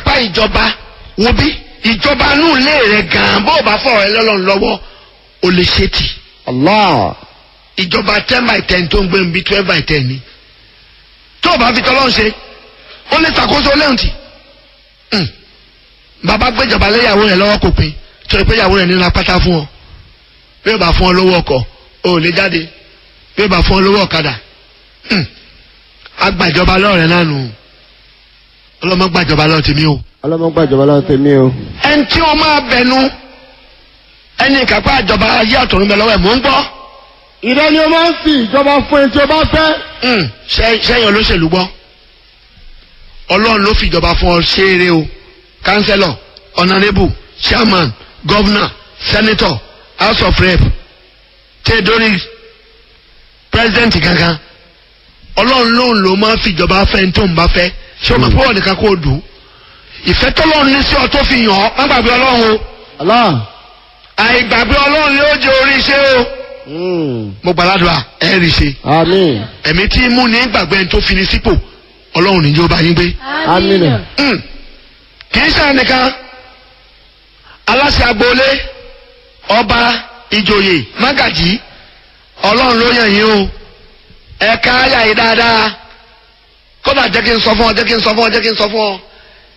kápá ìjọba wo bí ìjọba inú ilé rẹ gan bó o bá fọ̀rọ̀ ẹ lọ́lọ́run lọ́wọ́ o lè ṣe tì Allah. ìjọba ten by ten tó ń gbé nbí twelve by ten ni tó o bá fi tọ́lọ́run ṣe ó lè ṣàkóso lẹ́hùn tì Hmm. bàbá gbéjọba léyàwó rẹ lọ́wọ́ kò pin torí pé ìyàwó rẹ nínú apáta fún ọ bí o bá fún ọ lówó ọkọ̀ o ò lè jáde bí o bá fún ọ lówó ọ̀kadà Hmm. agbàjọba lọ́rẹ̀ náà nù ọlọ́mọ gbàjọba lọ́ọ̀ tèmi o ọlọ́mọ gbàjọba lọ́wọ́ tèmi o. ẹni tí wọ́n máa bẹnu ẹni ìkápá àjọba ayé àtọ̀run bẹ lọ́wọ́ ẹ̀ mò ń gbọ́ ìrẹ́ ni o máa ń fi ìjọba fún ẹni tí o bá fẹ́. Hmm, ṣẹ́- sẹ́yìn olóṣèlú gbọ́ ọlọ́run ló fi ìjọba fún ọ ṣeré o kánsẹ́lọ̀ ọ̀nàrẹ́bù chairman gọ́vnà sẹ́nẹ́tọ̀ house of rep tẹ́ẹ̀dọ́rì pírẹ́sidẹ́ǹtì kankan ọlọ́run lóun ló máa fi ìjọba fẹ́ ní tó ń bá fẹ́ ṣé o máa fọwọ́ nìkan kó o dùn ìfẹ́ tọ́lọ́run ní sí ọ tó fi yàn ọ́ má gbàgbé ọlọ́run o Allah. àìgbàgbé ọlọ́run ni ó jẹ orí iṣẹ́ o Mm. mo gbàládùá ẹ̀ rí i ṣe Àmín. ẹ̀mí tí mú ní gbàgbé ẹni tó fi ní sípò ọlọ́run níjó bá yín gbé. Àmín. Mm. kì í ṣe nìkan aláṣẹ agboolé ọba ìjòyè mágàjì ọlọ́run ló yàn yín o ẹ̀ka ayà yìí dáadáa kódà jẹ́ kí n sọ fún ọ jẹ́ kí n sọ fún ọ jẹ́ kí n sọ fún ọ.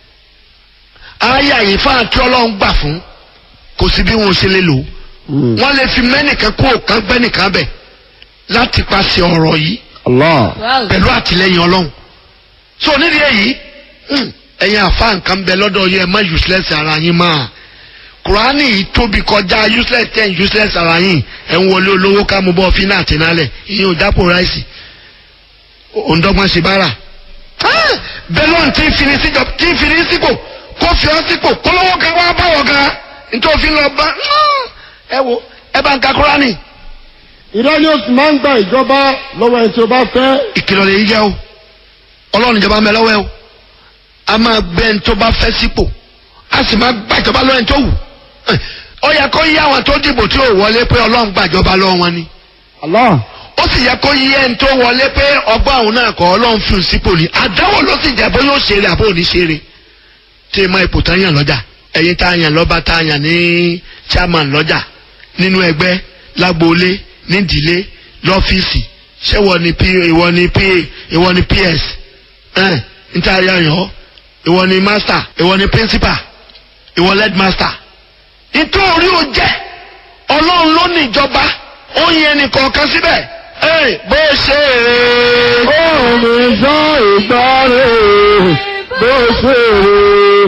ayà yìí fún àti ọlọ́run gbà fún kò sí bí wọn ò ṣe lè lò ó Mm. wọ́n lè fi mẹ́nìkan kó òkan gbẹ́nìkan bẹ̀ láti paṣẹ ọ̀rọ̀ yìí Allah. pẹ̀lú àtìlẹyìn ọlọ́run so nídìí èyí hmm, ẹ̀yin àfa nǹkan bẹ lọ́dọ̀ yẹn ẹ má useless ara yín máa kùránì yìí tóbi kọjá useless ten useless ara yín ẹ̀ ń wọlé olówó ká mú bọ́ fínà àti nálẹ̀ ìyẹn ò dápò ráìsì òǹdọ́gbọ́n ṣe bára bẹ́lọ̀n tí ń fini síjọ tí ń fini sípò kó fi ọ́ sípò kólówó kan wá báwọ̀ gan nítorí òfin lọ bá ẹ wo ẹ bá ń ka kùránì ìrẹ́ ni o sì máa ń gba ìjọba lọ́wọ́ ẹni tí o bá fẹ́. ìkìlọ̀ lè yí jẹ́ o ọlọ́run ìjọba ń bẹ lọ́wọ́ ẹ o a máa gbé ẹni tó bá fẹ́ sípò a sì máa gba ìjọba lọ́wọ́ ẹni tó wù Eh, ó yẹ kó yí àwọn tó dìbò tí ò wọlé pé ọlọ́run gbàjọba lọ́wọ́ wọn ni Allah. ó sì yẹ kó yí ẹni tó wọlé pé ọgbọ́n àwọn náà kọ́ ọlọ́run fi sípò ni àdáwò ló sì jẹ́ bóyá ó ṣeré àbó ò ní ṣeré tí ma ipò tá yàn lọ́jà ẹ̀yin tá yàn lọ́ba tá yàn ní chairman lọ́jà nínú ẹgbẹ́ lágboolé nídìílé lọ́fíìsì ṣé ìwọ ni pa ìwọ ni pa ìwọ ni ps ẹ̀ níta yàn yàn ìwọ ni master ìwọ ni principal ìwọ lead master nítorí ó jẹ́ ọlọ́run ló ní ìjọba ó yẹn nìkan síbẹ̀ ẹ̀ bó ṣe é. Ó mi sọ ìgbà rẹ̀ bó ṣe rè